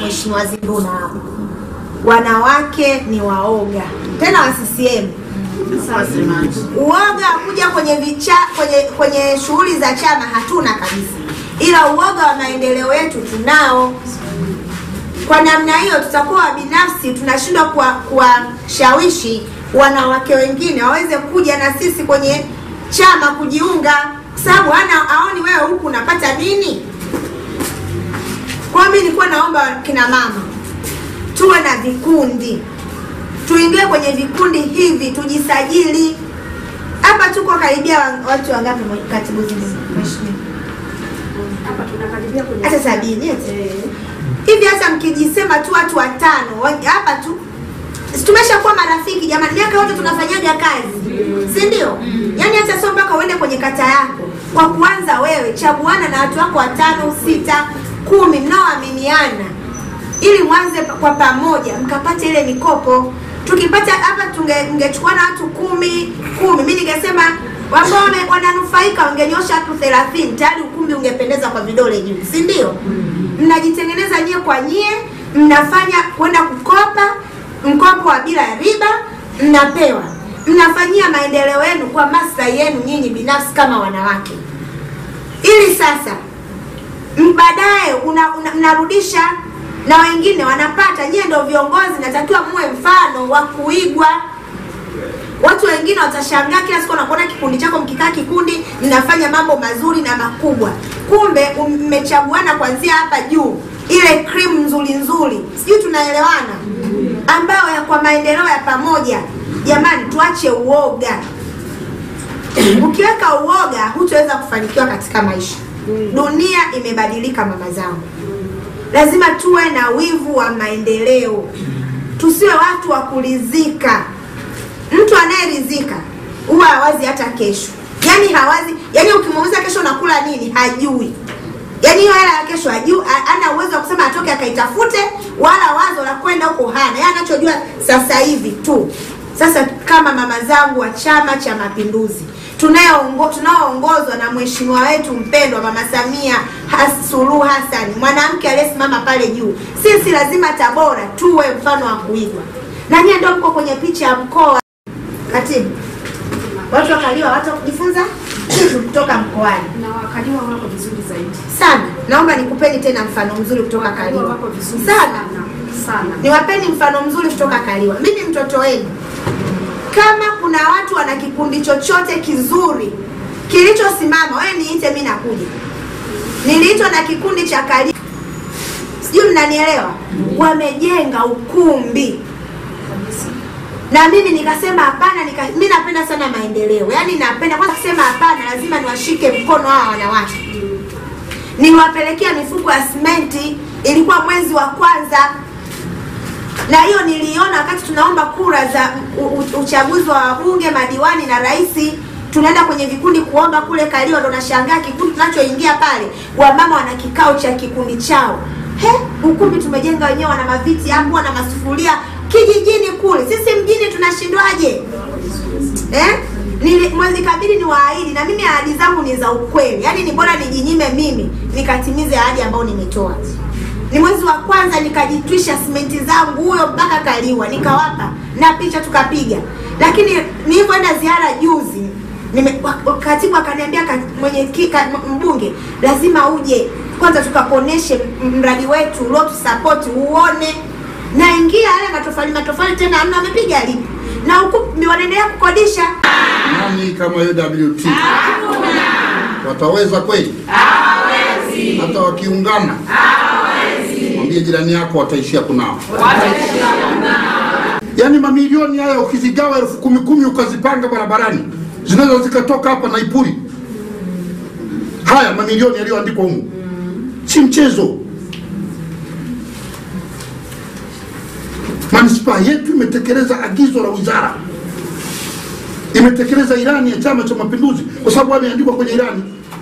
Mheshimiwa Zinduna hapo, wanawake ni waoga tena wa CCM. Uoga wa kuja kwenye vicha, kwenye kwenye shughuli za chama hatuna kabisa, ila uoga wa maendeleo yetu tunao. Kwa namna hiyo tutakuwa binafsi, tunashindwa kuwa- kuwashawishi wanawake wengine waweze kuja na sisi kwenye chama kujiunga, kwa sababu hana aoni wewe huku unapata nini. Kwa hiyo mimi nilikuwa naomba kina mama tuwe na vikundi, tuingie kwenye vikundi hivi, tujisajili. Hapa tuko karibia wa- watu wangapi, mwe- katibu Zinduna? Mheshimiwa? hata sabini eti hivi hata mkijisema tu watu watano wa- hapa tu si tumeshakuwa marafiki jamani miaka yote tunafanyaga kazi si ndio yaani hata sio mpaka uende kwenye kata yako kwa kuanza wewe chaguana na watu wako watano sita kumi mnaoaminiana ili mwanze pa- kwa pamoja mkapate ile mikopo tukipata hapa tunge- tungechukuana watu kumi kumi mi ningesema ambao wame- wananufaika wangenyosha watu thelathini tayari ukumbi ungependeza kwa vidole juu si ndio mnajitengeneza nyie kwa nyie mnafanya kwenda kukopa mkopo wa bila ya riba mnapewa mnafanyia maendeleo yenu kwa maslahi yenu nyinyi binafsi kama wanawake ili sasa m- baadaye una, una, mnarudisha na wengine wanapata nyie ndio viongozi natakiwa muwe mfano wa kuigwa watu wengine watashangaa kila siku wanakuona kikundi chako mkikaa kikundi mnafanya mambo mazuri na makubwa kumbe um- mmechaguana kuanzia hapa juu ile cream nzuri nzuri sijui tunaelewana ambayo ya kwa maendeleo ya pamoja jamani tuache uoga ukiweka uoga hutaweza kufanikiwa katika maisha dunia imebadilika mama zangu lazima tuwe na wivu wa maendeleo tusiwe watu wa kuridhika mtu anayeridhika huwa hawazi hata kesho yaani hawazi yaani ukimuuliza kesho unakula nini hajui yaani hiyo hela ya kesho hajui ha- hana uwezo wa kusema atoke akaitafute wala wazo la kwenda huko hana yeye anachojua sasa hivi tu sasa kama mama zangu wa chama cha mapinduzi tunayoongo- tunaoongozwa na mheshimiwa wetu mpendwa mama samia Has- suluhu hasani mwanamke aliyesimama pale juu sisi lazima tabora tuwe mfano wa kuigwa na nyie ndio mko kwenye picha ya mkoa katibu watu wakaliwa watu wa kujifunza kitu kutoka mkoani na wakaliwa wako vizuri zaidi. sana naomba nikupeni tena mfano mzuri kutoka Wakaliwa kaliwa wako vizuri sana sana sana. niwapeni mfano mzuri kutoka kaliwa mimi mtoto wenu kama kuna watu wana kikundi chochote kizuri kilichosimama wewe niite mi nakuja niliitwa na kikundi cha kaliwa sijui mnanielewa wamejenga ukumbi na mimi nikasema hapana nika, mi napenda sana maendeleo yaani napenda kwanza kusema hapana lazima niwashike mkono hawa wanawake niwapelekea mifuko ya simenti ilikuwa mwezi wa kwanza na hiyo niliona wakati tunaomba kura za u- u- uchaguzi wa wabunge madiwani na rais tunaenda kwenye vikundi kuomba kule kalio ndo nashangaa kikundi tunachoingia pale wamama wana kikao cha kikundi chao he ukumbi tumejenga wenyewe wana maviti hapo wana masufuria kijijini kule sisi mjini tunashindwaje eh? Nili- mwezi kabili ni waahidi na mimi ahadi zangu ni za ukweli yaani ni bora nijinyime mimi nikatimize ahadi ambayo nimetoa ni mwezi wa kwanza nikajitwisha simenti zangu huyo mpaka kaliwa nikawapa na picha tukapiga lakini nilivyoenda ziara juzi nime, wa- katibu akaniambia ka- mwenye ki- ka- m- mbunge lazima uje kwanza tukakuoneshe m- mradi wetu uliotusapoti uone naingia yale matofali matofali tena amna wamepiga lipi na huku ni wanaendelea kukodisha Nani kama UWT? Wataweza kweli? Hata wakiungana? Mwambie jirani yako wataishia kunao. Yaani mamilioni haya ukizigawa elfu kumi kumi ukazipanga barabarani zinaweza zikatoka hapa Naipuri. Haya mamilioni yaliyoandikwa humu si mchezo. Manispaa yetu imetekeleza agizo la wizara imetekeleza ilani ya Chama cha Mapinduzi kwa sababu ameandikwa kwenye ilani.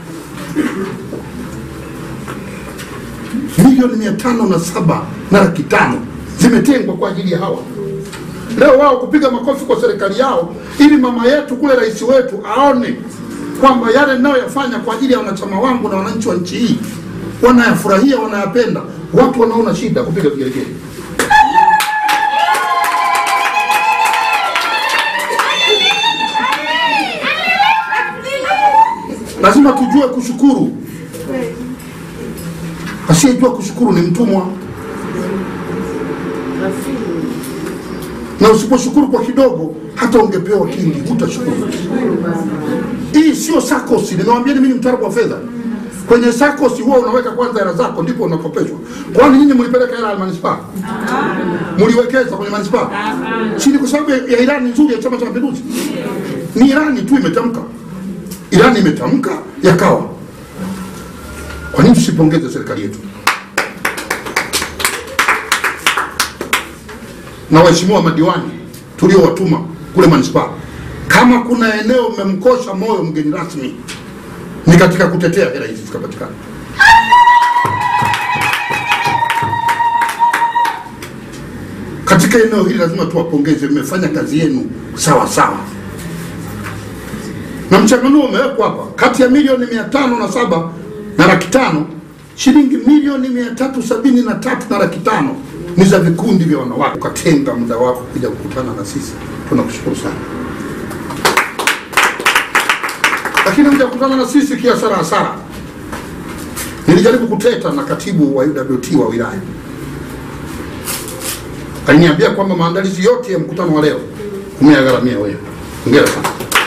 Milioni mia tano na saba na laki tano zimetengwa kwa ajili ya hawa. Leo wao kupiga makofi kwa serikali yao, ili mama yetu kule, rais wetu aone kwamba yale ninayoyafanya kwa ajili ya wanachama wangu na wananchi wa nchi hii wanayafurahia, wanayapenda, watu wanaona shida kupiga vigelegele. Lazima tujue kushukuru. Asiyejua kushukuru ni mtumwa, na usiposhukuru kwa kidogo, hata ungepewa kingi hutashukuru. Hii sio SACCOS. Nimewambia mimi ni mtaalamu wa fedha. Kwenye SACCOS huwa unaweka kwanza hela zako ndipo unakopeshwa. Kwani nyinyi mlipeleka hela ya manispaa? Mliwekeza kwenye manispaa? Si ni kwa sababu ya ilani nzuri ya Chama cha Mapinduzi? Ni ilani tu imetamka, ilani imetamka yakawa. Kwa nini tusipongeze serikali yetu na waheshimiwa madiwani tuliowatuma kule manispaa? Kama kuna eneo mmemkosha moyo mgeni rasmi ni katika kutetea hela hizi zikapatikana. Katika eneo hili lazima tuwapongeze, mmefanya kazi yenu sawa sawa, na mchanganuo umewekwa hapa. Kati ya milioni mia tano na saba na laki tano shilingi milioni mia tatu sabini na tatu na laki tano ni za vikundi vya wanawake. Ukatenga muda wako kuja kukutana na sisi, tunakushukuru sana. lakini mja kukutana na sisi kiasara hasara. Nilijaribu kuteta na katibu wa UWT wa wilaya, aliniambia kwamba maandalizi yote ya mkutano wa leo umeyagharamia wewe. Hongera sana,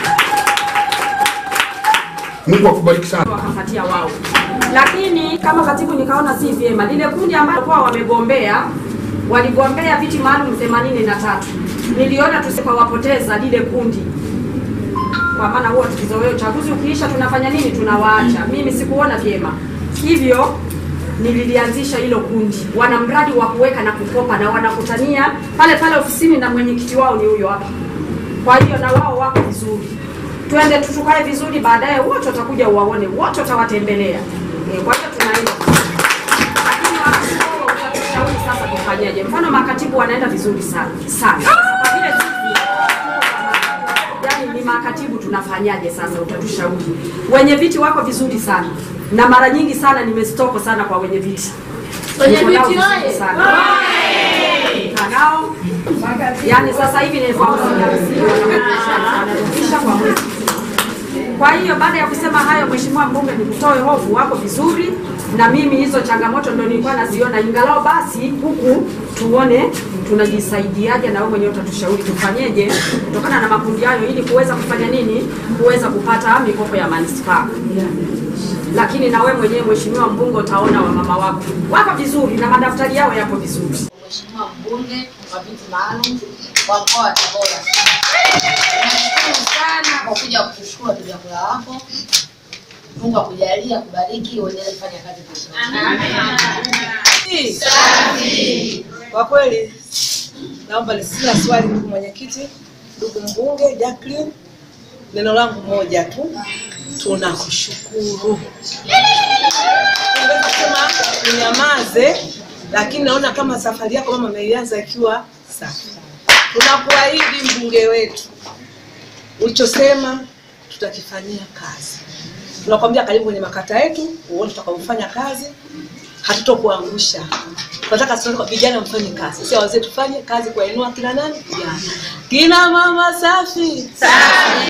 Mungu akubariki sana. wakapatia wao, lakini kama katibu nikaona si vyema lile kundi ambalo kwa wamegombea waligombea viti maalum themanini na tatu niliona tusipowapoteza lile kundi kwa maana huwa tukizoea uchaguzi ukiisha tunafanya nini? Tunawaacha. Mimi sikuona vyema, hivyo nililianzisha hilo kundi. Wana mradi wa kuweka na kukopa na wanakutania pale pale ofisini, na mwenyekiti wao ni huyo hapa. Kwa hiyo na wao wako vizuri, twende tutukae vizuri, baadaye wote watakuja uwaone, wote watawatembelea. E, kwa hiyo tunaenda lakini wakati huo utatushauri sasa tufanyeje? Mfano makatibu wanaenda vizuri sana sana, kwa vile sisi yani ni makatibu tunafanyaje sasa? Utatushauri. Wenye viti wako vizuri sana, na mara nyingi sana nimestoko sana kwa wenye viti. Wenye Niko nao viti vizuri oye! sana. Nikaa nao yani sasa hivi ni elfu hamsini hamsini wanarudisha kwa mwezi. Kwa hiyo baada ya kusema hayo, Mheshimiwa Mbunge, nikutoe hofu, wako vizuri na mimi hizo changamoto ndio nilikuwa naziona, ingalao basi huku tuone tunajisaidiaje, na wewe mwenyewe utatushauri tufanyeje kutokana na makundi hayo, ili kuweza kufanya nini, kuweza kupata mikopo ya manispaa. Lakini na wewe mwenyewe Mheshimiwa Mbunge, utaona wamama wako wako vizuri na madaftari yao yako vizuri. Mheshimiwa mbunge wa viti maalum wa mkoa wa Tabora, nashukuru sana kwa kuja kutushukuru wapiga kura wako. Mungu akujalie, akubariki, uendelee kufanya kazi vizuri. Kwa kweli naomba nisina swali, ndugu mwenyekiti, ndugu mbunge Jacqueline, neno langu moja tu, tunakushukuru. Ungeweza kusema unyamaze, lakini naona kama safari yako mama ameianza ikiwa safi. Tunakuahidi mbunge wetu, ulichosema tutakifanyia kazi. Tunakwambia karibu kwenye makata yetu, uone tutakavyofanya kazi, hatutokuangusha. Tunataka sasa vijana mfanye kazi, sio wazee, tufanye kazi kuwainua kina nani? Vijana, kina mama safi safi.